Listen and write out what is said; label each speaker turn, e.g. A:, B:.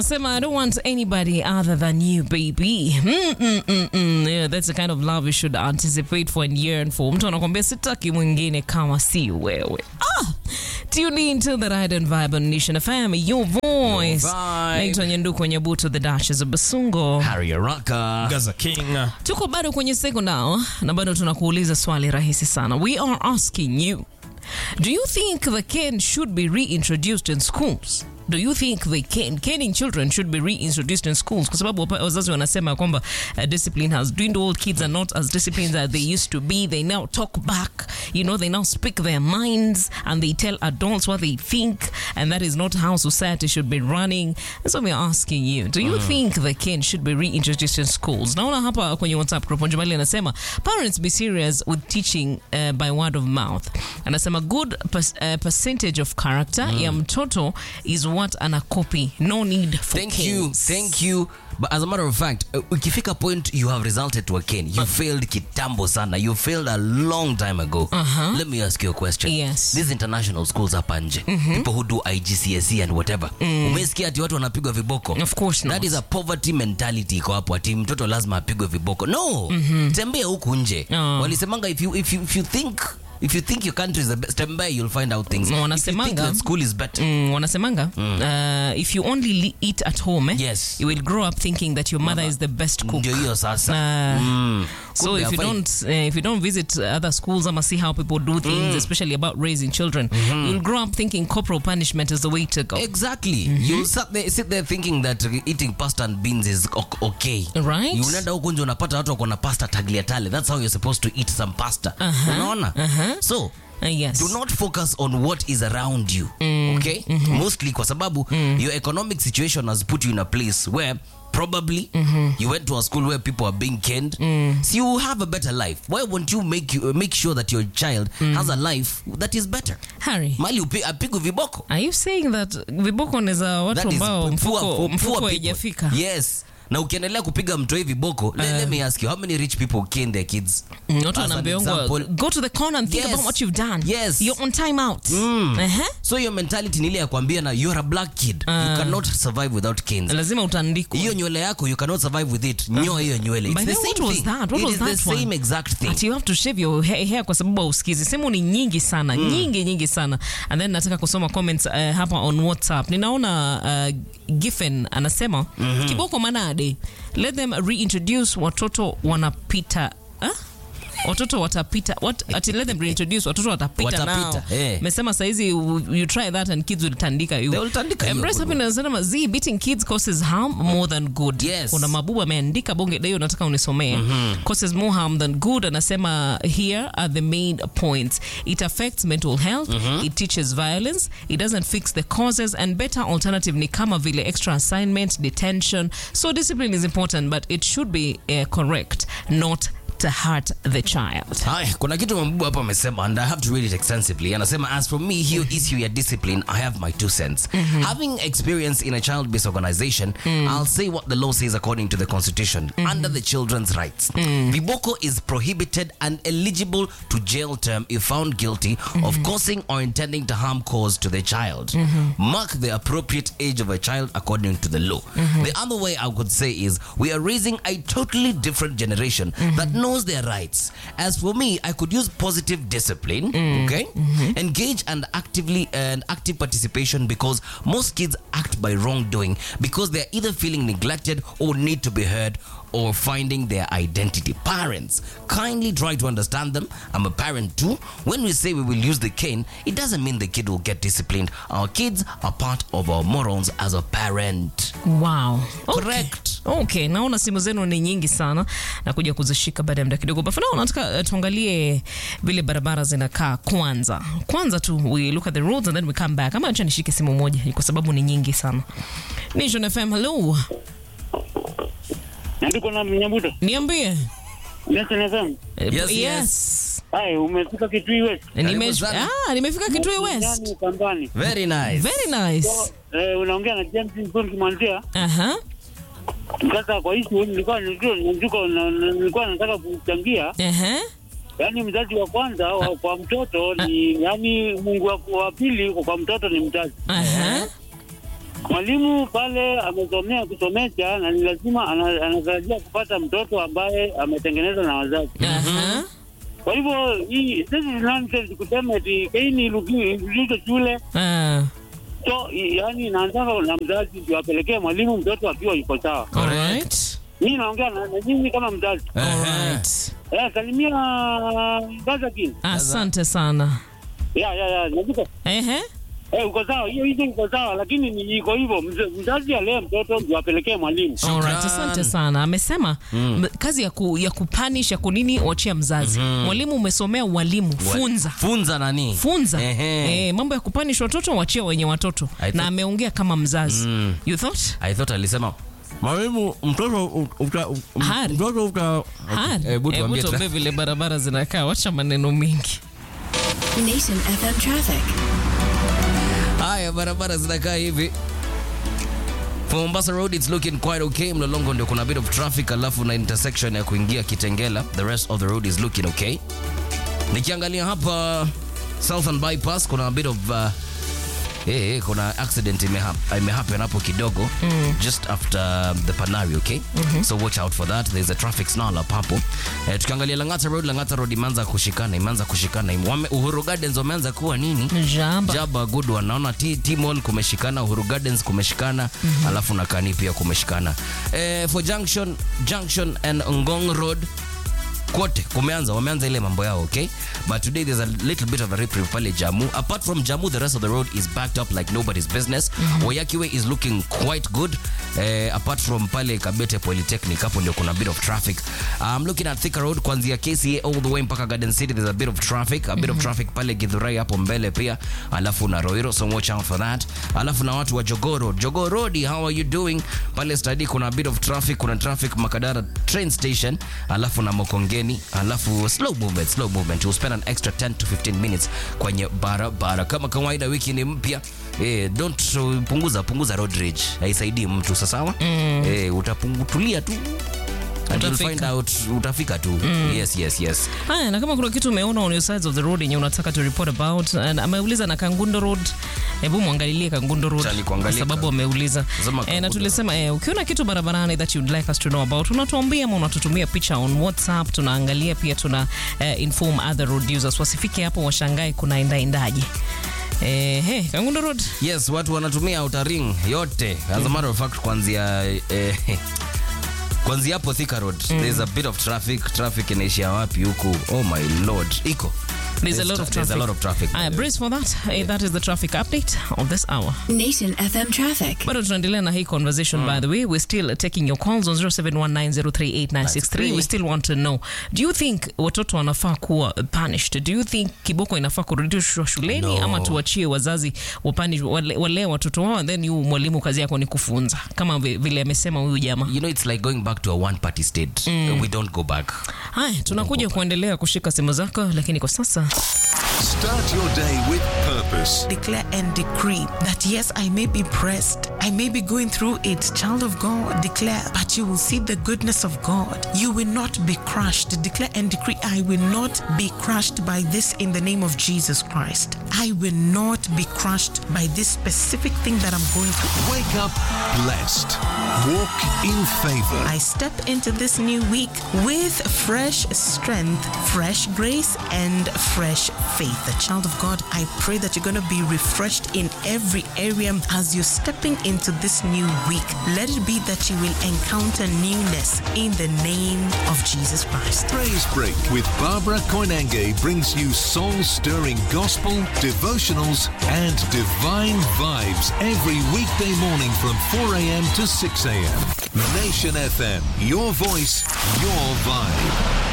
A: Anasema, I don't want anybody other than you, baby. Mm, mm, mm, mm. Yeah, that's the kind of love you should anticipate for and yearn for. Mtu anakwambia sitaki mwingine kama si wewe. Ah! Tune in to the Ride and Vibe on Nation FM, your voice.
B: vibe.
A: Naitwa Nyanduku Nyabuto, the Duchess of Basungo.
B: Harry Araka.
C: Gaza King.
A: Tuko bado kwenye second hour na bado tunakuuliza swali rahisi sana. We are asking you, do you think the cane should be reintroduced in schools? Do you think the cane, caning children should be reintroduced in schools? Kwa sababu wapa- wazazi wanasema kwamba uh, discipline has dwindled. Kids are not as disciplined as they used to be. They now talk back. You know, they now speak their minds and they tell adults what they think, and that is not how society should be running. And so we're asking you, do you think the cane should be reintroduced in schools? Naona hapa kwenye WhatsApp group Njumali anasema parents be serious with teaching uh, by word of mouth. Anasema good pers- uh, percentage of character ya mtoto is what ana copy. No need for
B: Thank you,
A: canes.
B: thank you. But as a matter of fact, uh, ukifika point you have resulted to a cane. You failed kitambo sana. You failed a long time ago. Let me ask you a question.
A: Yes.
B: These international schools hapa nje. People who do IGCSE and whatever. Umesikia ati watu wanapigwa viboko?
A: Of course not.
B: That is a poverty mentality iko hapo ati mtoto lazima apigwe viboko. No. Tembea huku nje.
A: Oh.
B: Walisemanga if you if you if you think if you think your country is the best, tembea you'll find out things.
A: No,
B: If you
A: wanasemanga-
B: think that school is better.
A: Mm, wanasemanga uh, if you only li- eat at home eh,
B: Yes.
A: you will grow up thinking that your mother is the best cook
B: Ndio hiyo sasa.
A: Uh,
B: Mm.
A: So
B: Kumbe
A: if you
B: hafai-
A: don't uh, if you don't visit other schools ama see how people do things, especially about raising children, you'll grow up thinking corporal punishment is the way to go.
B: Exactly. You sit there, sit there thinking that uh, eating pasta and beans is o- okay.
A: Right.
B: You unaenda huko nje unapata watu wako na pasta tagliatelle. That's how you're supposed to eat some pasta. Unaona? So
A: Uh, yes.
B: do not focus on what is around you. Okay? Mostly kwa sababu your economic situation has put you in a place where probably you went to a school where people are being canned so you have a better life why won't you make you, make sure that your child has a life that is better
A: Harry,
B: mali upi- apigwe viboko
A: are you saying that viboko ni za watu
B: That is
A: ambao
B: poor-
A: mfuko,
B: poor- poor
A: mfuko
B: people.
A: haijafika?
B: yes na ukiendelea kupiga mtoi viboko let, let me ask you how many rich people cane their kids
A: Mm, Watu
B: As an
A: wanaambiwa
B: example.
A: go to the corner and think
B: Yes.
A: about what you've done.
B: Yes.
A: You're on time out. Uh-huh.
B: so your mentality ni ile ya kuambia na you're a black kid you cannot survive without canes
A: Lazima utandikwe.
B: hiyo nywele yako you cannot survive with it nyoa hiyo nywele
A: By
B: it's
A: the
B: the
A: way, what
B: same
A: was
B: thing
A: that? What
B: it
A: was
B: is
A: that
B: the
A: one?
B: same exact thing
A: Ati you have to shave your hair, hair kwa sababu hausikizi. Simu ni nyingi sana, nyingi nyingi sana. And then nataka kusoma comments uh, hapa on WhatsApp. Ninaona uh, Giffen anasema kiboko manade. Let them reintroduce watoto wanapita huh? watoto watapita what, ati let them reintroduce watoto watapita,
B: Watapita,
A: nao
B: eh.
A: mesema saizi you you try that and kids will tandika you
B: They will tandika you.
A: Embrace happiness anasema z beating kids causes harm more than good
B: Yes.
A: kuna mabubu ameandika bonge dayo nataka unisomee causes more harm than good anasema here are the main points it affects mental health it teaches violence it doesn't fix the causes and better alternative ni kama vile extra assignment detention so discipline is important but it should be uh, correct not to hurt the child
B: Haya, kuna kitu mabubu hapa amesema and I have to read it extensively. Anasema as for me hiyo issue ya discipline I have my two cents. Having experience in a child-based organization, I'll say what the law says according to the constitution under the children's rights. Viboko is prohibited and eligible to jail term if found guilty of causing or intending to harm cause to the child. Mark the appropriate age of a child according to the law. The other way I could say is we are raising a totally different generation that knows their rights. As for me, I could use positive discipline, okay? Engage and actively and active participation because most kids act by wrongdoing because they're either feeling neglected or need to be heard or finding their identity. Parents, kindly try to understand them. I'm a parent too. When we say we will use the cane, it doesn't mean the kid will get disciplined. Our kids are part of our morals as a parent.
A: wow okay.
B: Correct.
A: okay naona simu zenu ni nyingi sana na kuja kuzishika baada ya muda kidogo but for now nataka uh, tuangalie vile barabara zinakaa kwanza kwanza tu we look at the roads and then we come back ama acha nishike simu moja kwa sababu ni nyingi sana Nation FM hello
C: Nandiko na Mnyabuto.
A: niambie
C: Nation FM.
A: Eh,
B: Yes,
A: yes.
C: Hai, umefika Kitui West.
A: Nime-
B: Karibu sana.
A: ah, nimefika Kitui West
C: Ndani Ukambani.
B: Very nice.
A: very nice
C: Eh, unaongea na James Nzuri kimwanzia.
A: aha
C: Sasa kwa hiyo nilikuwa nilikuwa nilikuwa nilikuwa nataka kuchangia.
A: aha
C: Yaani mzazi wa kwanza wa, kwa mtoto ni yaani Mungu wa, wa pili kwa, kwa mtoto ni mzazi.
A: aha
C: mwalimu pale amesomea kusomesha na ni lazima ana- anatarajia kupata mtoto ambaye ametengenezwa na wazazi.
A: Aha.
C: Kwa hivyo hii this is nonsense kusema eti Kaini irudishwe shule
A: Ah,
C: so i- yani inaanzanga na mzazi ndio apelekee mwalimu mtoto akiwa yuko sawa.
A: alright.
C: Mimi naongea na, na nyinyi kama mzazi.
A: Alright.
C: Eh, salimia Gazakin.
A: Asante sana.
C: Ya ya ya, najua
A: Ehe.
C: Eh, uko sawa, hiyo hizo iko sawa, lakini ni iko hivyo. Mz- Mzazi alee mtoto ndio apelekee mwalimu.
A: Alright, asante sana. Amesema m- kazi ya, ku, ya kupanish ya kunini wachia mzazi. Mwalimu umesomea ualimu, funza.
B: funza nani
A: Funza.
B: Ehe.
A: Eh, mambo ya kupanish watoto wachia wenye watoto.
B: I
A: Na
B: thought-
A: ameongea kama mzazi. You thought?
B: i thought alisema mwalimu mtoto u- uta- u-
A: Hari.
B: mtoto uta
A: Hari.
B: Hebu
A: Hebu
B: tuambie
A: tuambie
B: tra-
A: vile barabara zinakaa, wacha maneno mengi.
D: Nation FM traffic.
B: haya barabara zinakaa hivi For Mombasa Road it's looking quite okay. Mlolongo ndio kuna bit of traffic, alafu na intersection ya kuingia Kitengela, the rest of the road is looking okay. Nikiangalia hapa Southern Bypass kuna a bit of uh, eh, eh, kuna accident imehap- imehappen hapo kidogo just after the Panari, okay? So watch out for that. There's a traffic snarl up hapo. Eh, tukiangalia Lang'ata Road, Lang'ata Road imeanza kushikana, imeanza kushikana. Wame, Uhuru Gardens wameanza kuwa nini?
A: Jamba.
B: Jaba good one. Naona T, T Mall kumeshikana, Uhuru Gardens kumeshikana, alafu na Kani pia kumeshikana. Eh, for Junction, Junction and Ngong Road kote kumeanza wameanza ile mambo yao okay but today there's a little bit of a reprieve pale jamu apart from jamu the rest of the road is backed up like nobody's business Wayaki Way is looking quite good eh, apart from pale kabete polytechnic hapo ndio kuna bit of traffic i'm looking at Thika road kuanzia kca all the way mpaka garden city there's a bit of traffic a bit of traffic pale githurai hapo mbele pia alafu na roiro so watch out for that alafu na watu wa jogoo road jogoo road how are you doing pale study kuna a bit of traffic kuna traffic makadara train station alafu na mokongeni alafu slow movement slow movement you'll spend an extra 10 to 15 minutes kwenye barabara kama kawaida wiki ni mpya eh, don't uh, punguza punguza road rage haisaidii mtu sasawa mm. eh, utapungutulia tu and you'll
A: Utafika.
B: find out utafika tu yes yes yes
A: Haya, na kama kuna kitu umeona on your sides of the road yenye unataka to report about, and ameuliza na Kangundo Road, hebu mwangalilie Kangundo Road
B: Chali
A: kwa
B: kuangalia
A: sababu
B: Ka-
A: ameuliza
B: Sema
A: eh, na
B: Kangundo
A: tulisema eh, ukiona kitu barabarani that you'd like us to know about, unatuambia ama unatutumia picha on WhatsApp, tunaangalia pia tuna eh, inform other road users wasifike hapo washangae kunaendaendaje. Eh, hey, Kangundo Road
B: yes watu wanatumia outer ring yote as a matter of fact kuanzia eh, kuanzia hapo Thika Road there's a bit of traffic traffic inaishia wapi huku oh my lord iko
A: There's a lot of
B: There's
A: traffic.
B: a lot of traffic.
A: Aya, brace for that. Eh, that is the traffic update of this hour.
D: Nation FM traffic.
A: bado tunaendelea na hii conversation by the way we're still taking your calls on 0719038963 we still want to know do you think watoto wanafaa kuwa punished do you think kiboko inafaa kurudishwa shuleni
B: No.
A: ama tuachie wazazi wapanish wale, wale watoto wao and then yu mwalimu kazi yako ni kufunza kama vi- vile amesema huyu jamaa
B: you know it's like going back to a one party state we don't go back
A: haya tunakuja kuendelea kushika simu zako lakini kwa sasa
E: Start your day with purpose.
F: declare and decree that yes, I may be pressed, I may be going through it. Child of God, declare, but you will see the goodness of God. You will not be crushed. Declare and decree, I will not be crushed by this in the name of Jesus Christ. I will not be crushed by this specific thing that I'm going through.
E: Wake up blessed. Walk in favor.
F: I step into this new week with fresh strength, fresh grace, and fresh faith. The child of God, I pray that you're going to be refreshed in every area as you're stepping into this new week. Let it be that you will encounter newness in the name of Jesus Christ.
E: Praise Break with Barbara Koinange brings you soul stirring gospel, devotionals, and divine vibes every weekday morning from 4 a.m. to 6 a.m. Nation FM, your voice, your vibe.